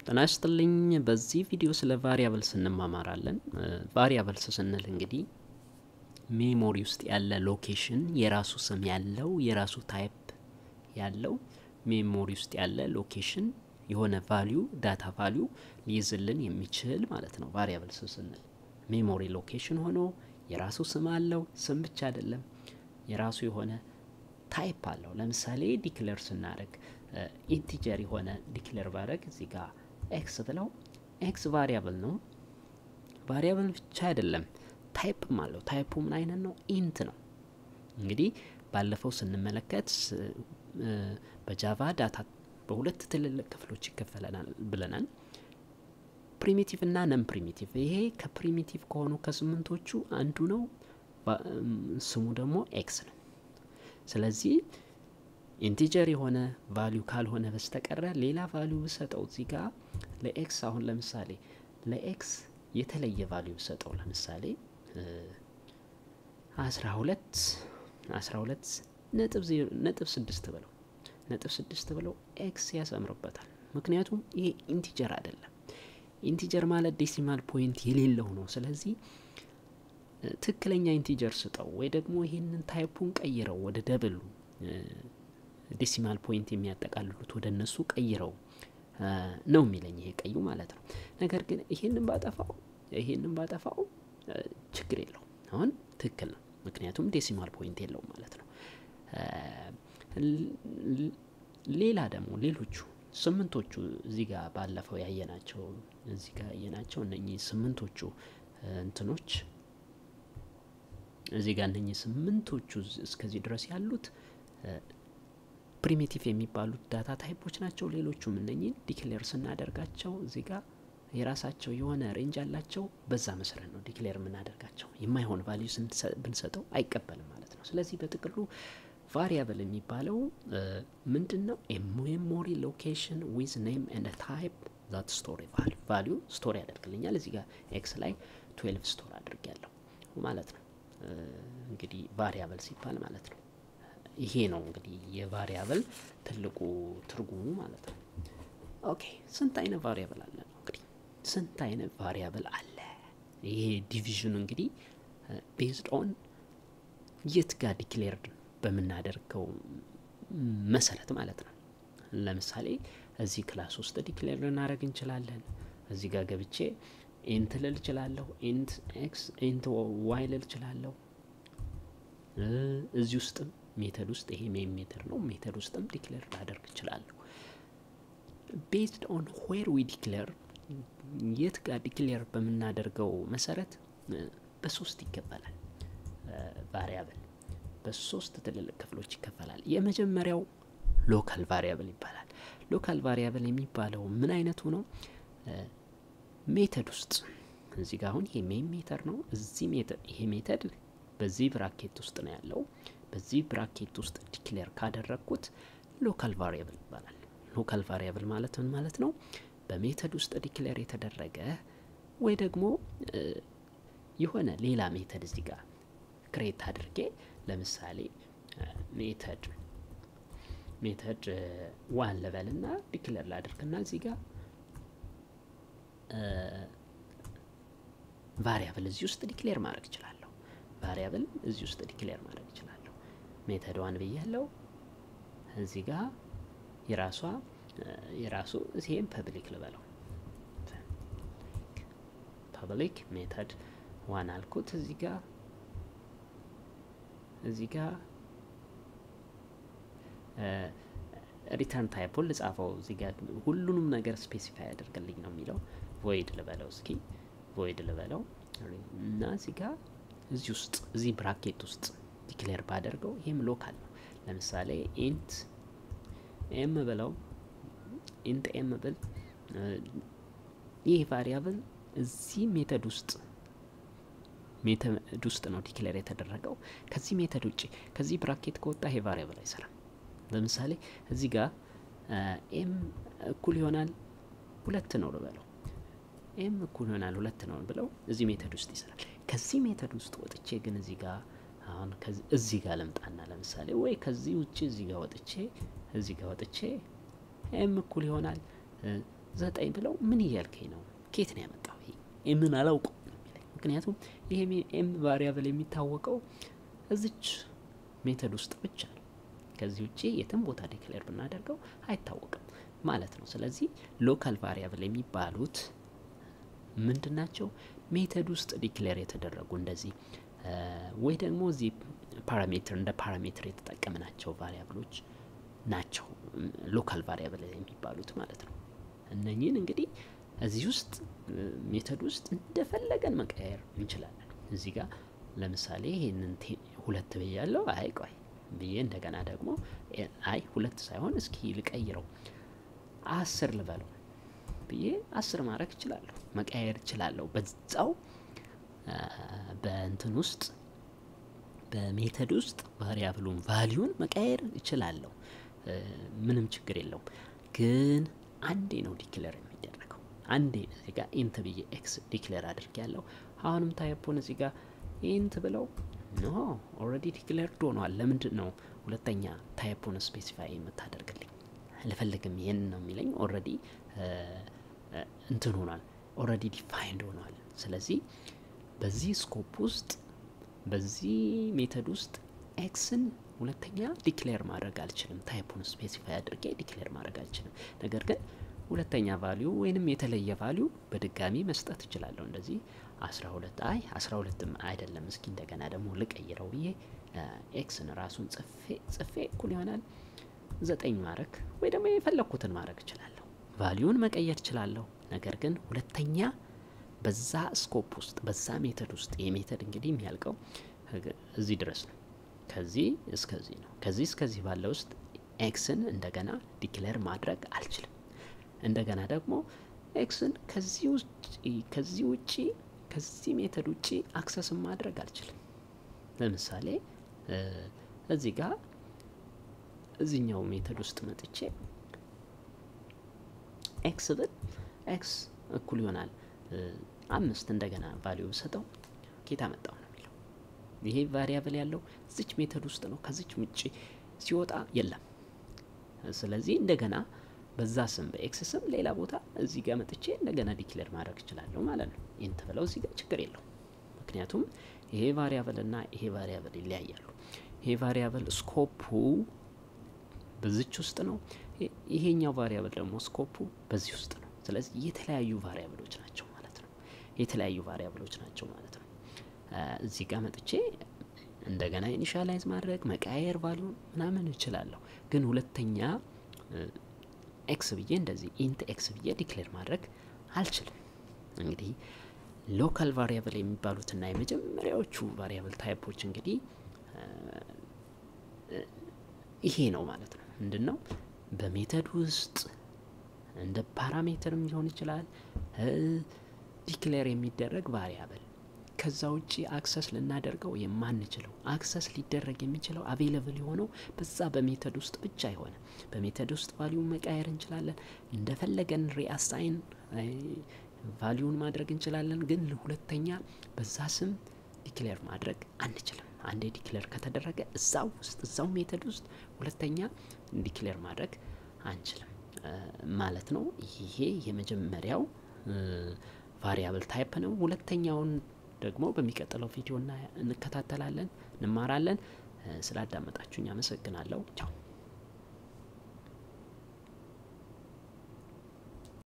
ጤና ይስጥልኝ በዚህ ቪዲዮ ስለ ቫሪያብልስ እንማማራለን። ቫሪያብልስ ስንል እንግዲህ ሜሞሪ ውስጥ ያለ ሎኬሽን የራሱ ስም ያለው የራሱ ታይፕ ያለው ሜሞሪ ውስጥ ያለ ሎኬሽን የሆነ ቫሊዩ ዳታ ቫሊዩ ሊይዝልን የሚችል ማለት ነው። ቫሪያብልስ ስንል ሜሞሪ ሎኬሽን ሆኖ የራሱ ስም አለው። ስም ብቻ አይደለም፣ የራሱ የሆነ ታይፕ አለው። ለምሳሌ ዲክለር ስናደርግ ኢንቲጀር የሆነ ዲክለር ባደረግ እዚህ ጋር ኤክስ ብለው ኤክስ ቫሪያብል ነው። ቫሪያብል ብቻ አይደለም ታይፕም አለው። ታይፑ ምን አይነት ነው? ኢንት ነው። እንግዲህ ባለፈው ስንመለከት በጃቫ ዳታ በሁለት ትልልቅ ክፍሎች ይከፈለናል ብለናል። ፕሪሚቲቭ እና ነን ፕሪሚቲቭ። ይሄ ከፕሪሚቲቭ ከሆኑ ከስምንቶቹ አንዱ ነው። ስሙ ደግሞ ኤክስ ነው። ስለዚህ ኢንቲጀር የሆነ ቫሊዩ ካልሆነ በስተቀረ ሌላ ቫሊዩ ብሰጠው እዚህ ጋር ለኤክስ አሁን ለምሳሌ ለኤክስ የተለየ ቫሊዩ ብሰጠው ለምሳሌ አስራ ሁለት አስራ ሁለት ነጥብ ዜሮ ነጥብ ስድስት ብለው ነጥብ ስድስት ብለው ኤክስ ያሰምርበታል። ምክንያቱም ይሄ ኢንቲጀር አይደለም። ኢንቲጀር ማለት ዴሲማል ፖይንት የሌለው ነው። ስለዚህ ትክክለኛ ኢንቲጀር ስጠው ወይ ደግሞ ይህንን ታይፑን ቀይረው ወደ ደብሉ ዴሲማል ፖይንት የሚያጠቃልሉት ወደ እነሱ ቀይረው ነው የሚለኝ ይሄ ቀዩ ማለት ነው። ነገር ግን ይሄንን ባጠፋው ይሄንን ባጠፋው ችግር የለውም። አሁን ትክክል ነው፣ ምክንያቱም ዴሲማል ፖይንት የለውም ማለት ነው። ሌላ ደግሞ ሌሎቹ ስምንቶቹ እዚህ ጋር ባለፈው ያየናቸው እዚህ ጋር ያየናቸው እነኚህ ስምንቶቹ እንትኖች እዚህ ጋር እነኚህ ስምንቶቹ እስከዚህ ድረስ ያሉት ፕሪሚቲቭ የሚባሉት ዳታ ታይፖች ናቸው። ሌሎቹም እነኚህን ዲክሌር ስናደርጋቸው እዚህ ጋር የራሳቸው የሆነ ሬንጅ አላቸው። በዛ መሰረት ነው ዲክሌር የምናደርጋቸው። የማይሆን ቫሊዩ ብንሰጠው አይቀበልም ማለት ነው። ስለዚህ በጥቅሉ ቫሪያብል የሚባለው ምንድን ነው? ሜሞሪ ሎኬሽን ዊዝ ኔም ኤንድ ታይፕ ዛት ስቶሪ ቫሊዩ ቫሊዩ ስቶሪ ያደርግልኛል። እዚህ ጋር ኤክስ ላይ ትዌልቭ ስቶር አድርጊያለሁ ማለት ነው። እንግዲህ ቫሪያብል ሲባል ማለት ነው ይሄ ነው እንግዲህ የቫሪያብል ትልቁ ትርጉሙ ማለት ነው። ኦኬ ስንት አይነት ቫሪያብል አለ ነው እንግዲህ ስንት አይነት ቫሪያብል አለ። ይሄ ዲቪዥኑ እንግዲህ ቤዝድ ኦን የት ጋር ዲክሌርድ በምናደርገው መሰረት ማለት ነው። ለምሳሌ እዚህ ክላስ ውስጥ ዲክሌር ልናደርግ እንችላለን። እዚህ ጋር ገብቼ ኢንት ልል እችላለሁ። ኢንት ኤክስ ኢንት ዋይ ልል እችላለሁ። እዚህ ውስጥም ሜተድ ውስጥ ይሄ ሜን ሜተድ ነው። ሜተድ ውስጥም ዲክሌር ላደርግ እችላለሁ። ቤዝድ ኦን ዌር ዊ ዲክሌር የት ጋር ዲክሌር በምናደርገው መሰረት በሶስት ይከፈላል። ቫሪያብል በሶስት ትልልቅ ክፍሎች ይከፈላል። የመጀመሪያው ሎካል ቫሪያብል ይባላል። ሎካል ቫሪያብል የሚባለው ምን አይነቱ ነው? ሜተድ ውስጥ እዚህ ጋር አሁን ይሄ ሜን ሜተድ ነው። እዚህ ሜተድ ይሄ ሜተድ በዚህ ብራኬት ውስጥ ነው ያለው። በዚህ ብራኬት ውስጥ ዲክሌር ካደረግኩት ሎካል ቫሪያብል ይባላል። ሎካል ቫሪያብል ማለት ምን ማለት ነው? በሜተድ ውስጥ ዲክሌር የተደረገ ወይ ደግሞ የሆነ ሌላ ሜተድ እዚህ ጋር ክሬት አድርጌ ለምሳሌ ሜተድ ሜተድ ዋን ልበልና ዲክሌር ላድርግና እዚህ ጋር ቫሪያብል እዚህ ውስጥ ዲክሌር ማድረግ እችላለሁ። ቫሪያብል እዚህ ውስጥ ዲክሌር ማድረግ እችላለሁ። ሜተድ ዋን ብያለው። እዚህ ጋር የራሷ የራሱ ይሄም ፐብሊክ ልበለው ፐብሊክ ሜተድ ዋን አልኩት። እዚህ ጋር እዚህ ጋር ሪተርን ታይፑን ልጻፈው። እዚህ ጋር ሁሉንም ነገር ስፔሲፋይ ያደርግልኝ ነው የሚለው ቮይድ ልበለው እስኪ ቮይድ ልበለው እና እዚህ ጋር እዚህ ውስጥ እዚህ ብራኬት ውስጥ ዲክሌር ባደርገው ይህም ሎካል ነው። ለምሳሌ ኢንት ኤም ብለው ኢንት ኤም ብል ይህ ቫሪያብል እዚህ ሜተድ ውስጥ ሜተድ ውስጥ ነው ዲክሌር የተደረገው። ከዚህ ሜተድ ውጭ ከዚህ ብራኬት ከወጣ ይሄ ቫሪያብል አይሰራም። ለምሳሌ እዚህ ጋር ኤም እኩል ይሆናል ሁለት ነው ልበለው ኤም እኩል ይሆናል ሁለት ነው ብለው እዚህ ሜተድ ውስጥ ይሰራል። ከዚህ ሜተድ ውስጥ ወጥቼ ግን እዚህ ጋር አሁን እዚህ ጋር ልምጣና ለምሳሌ ወይ ከዚህ ውጭ እዚህ ጋር ወጥቼ እዚህ ጋር ወጥቼ ኤም እኩል ይሆናል ዘጠኝ ብለው ምን እያልከኝ ነው? ኬት ነው ያመጣው? ይሄ ምን አላውቀው ነው የሚለኝ። ምክንያቱም ይሄ ኤም ቫሪያብል የሚታወቀው እዚች ሜተድ ውስጥ ብቻ ነው። ከዚህ ውጭ የትም ቦታ ዲክሌር ብናደርገው አይታወቅም ማለት ነው። ስለዚህ ሎካል ቫሪያብል የሚባሉት ምንድን ናቸው? ሜተድ ውስጥ ዲክሌር የተደረጉ እንደዚህ ወይ ደግሞ እዚህ ፓራሜትር እንደ ፓራሜትር የተጠቀምናቸው ቫሪያብሎች ናቸው ሎካል ቫሪያብል የሚባሉት ማለት ነው። እነኚህን እንግዲህ እዚህ ውስጥ ሜተድ ውስጥ እንደፈለገን መቀየር እንችላለን። እዚህ ጋር ለምሳሌ ይህንን ሁለት ብያለው፣ አይ ቆይ ብዬ እንደገና ደግሞ አይ ሁለት ሳይሆን እስኪ ልቀይረው አስር ልበለው ብዬ አስር ማድረግ እችላለሁ፣ መቀየር እችላለሁ። በዛው በእንትን ውስጥ በሜተድ ውስጥ ቫሪያብሉን ቫሊዩን መቀየር እችላለሁ። ምንም ችግር የለውም። ግን አንዴ ነው ዲክለር የሚደረገው። አንዴ እዚህ ጋር ኢንት ብዬ ኤክስ ዲክሌር አድርግ ያለው አሁንም ታይፖን እዚህ ጋር ኢንት ብለው ኖ ኦልሬዲ ዲክሌርድ ሆኗል። ለምንድን ነው ሁለተኛ ታይፖን ስፔሲፋይ የምታደርግልኝ? አልፈልግም። ይህን ነው የሚለኝ። ኦልሬዲ እንትን ሆኗል፣ ኦልሬዲ ዲፋይንድ ሆኗል። ስለዚህ በዚህ ስኮፕ ውስጥ በዚህ ሜተድ ውስጥ ኤክስን ሁለተኛ ዲክሌር ማድረግ አልችልም። ታይፑን ስፔሲፋይ አድርጌ ዲክሌር ማድረግ አልችልም። ነገር ግን ሁለተኛ ቫሊዩ ወይንም የተለየ ቫሊዩ በድጋሚ መስጠት እችላለሁ። እንደዚህ አስራ ሁለት አይ አስራ ሁለትም አይደለም፣ እስኪ እንደገና ደግሞ ልቀይረው ብዬ ኤክስን ራሱን ጽፌ ጽፌ እኩል ይሆናል ዘጠኝ ማድረግ ወይ ደግሞ የፈለግኩትን ማድረግ እችላለሁ። ቫሊዩን መቀየር እችላለሁ። ነገር ግን ሁለተኛ በዛ ስኮፕ ውስጥ በዛ ሜተድ ውስጥ ይህ ሜተድ እንግዲህ የሚያልቀው እዚህ ድረስ ነው። ከዚህ እስከዚህ ነው። ከዚህ እስከዚህ ባለ ውስጥ ኤክስን እንደገና ዲክሌር ማድረግ አልችልም። እንደገና ደግሞ ኤክስን ከዚህ ውጭ ከዚህ ውጪ ከዚህ ሜተድ ውጪ አክሰስን ማድረግ አልችልም። ለምሳሌ እዚህ ጋር እዚህኛው ሜተድ ውስጥ መጥቼ ኤክስ ብል ኤክስ እኩል ይሆናል አምስት እንደገና ቫሊዩ ብሰጠው ኬታ መጣው ነው የሚለው። ይሄ ቫሪያብል ያለው እዚች ሜተድ ውስጥ ነው። ከዚች ውጭ ሲወጣ የለም። ስለዚህ እንደገና በዛ ስም በኤክስ ስም ሌላ ቦታ እዚህ ጋር መጥቼ እንደገና ዲክሌር ማድረግ እችላለሁ ማለት ነው። ኢንት ብለው እዚህ ጋር ችግር የለው። ምክንያቱም ይሄ ቫሪያብል እና ይሄ ቫሪያብል ይለያያሉ። ይሄ ቫሪያብል ስኮፑ በዚች ውስጥ ነው። ይሄኛው ቫሪያብል ደግሞ ስኮፑ በዚህ ውስጥ ነው። ስለዚህ የተለያዩ ቫሪያብሎች ናቸው ማለት ነው። የተለያዩ ቫሪያብሎች ናቸው ማለት ነው። እዚህ ጋር መጥቼ እንደገና ኢኒሻላይዝ ማድረግ መቀያየር ቫሉ ምናምን እችላለሁ። ግን ሁለተኛ ኤክስ ብዬ እንደዚህ ኢንት ኤክስ ብዬ ዲክሌር ማድረግ አልችልም። እንግዲህ ሎካል ቫሪያብል የሚባሉትና የመጀመሪያዎቹ ቫሪያብል ታይፖች እንግዲህ ይሄ ነው ማለት ነው። ምንድን ነው በሜተድ ውስጥ እንደ ፓራሜትርም ሊሆን ይችላል ዲክሌር የሚደረግ ቫሪያብል ከዛ ውጭ አክሰስ ልናደርገው የማንችለው አክሰስ ሊደረግ የሚችለው አቬይለብል የሆነው በዛ በሜተድ ውስጥ ብቻ የሆነ በሜተድ ውስጥ ቫሊዩን መቃየር እንችላለን። እንደፈለገን ሪአሳይን ቫሊዩን ማድረግ እንችላለን። ግን ሁለተኛ በዛ ስም ዲክሌር ማድረግ አንችልም። አንዴ ዲክሌር ከተደረገ እዛው ውስጥ እዛው ሜተድ ውስጥ ሁለተኛ ዲክሌር ማድረግ አንችልም ማለት ነው። ይሄ የመጀመሪያው ቫሪያብል ታይፕ ነው። ሁለተኛውን ደግሞ በሚቀጥለው ቪዲዮ እንከታተላለን፣ እንማራለን። ስላዳመጣችሁኝ አመሰግናለሁ። ቻው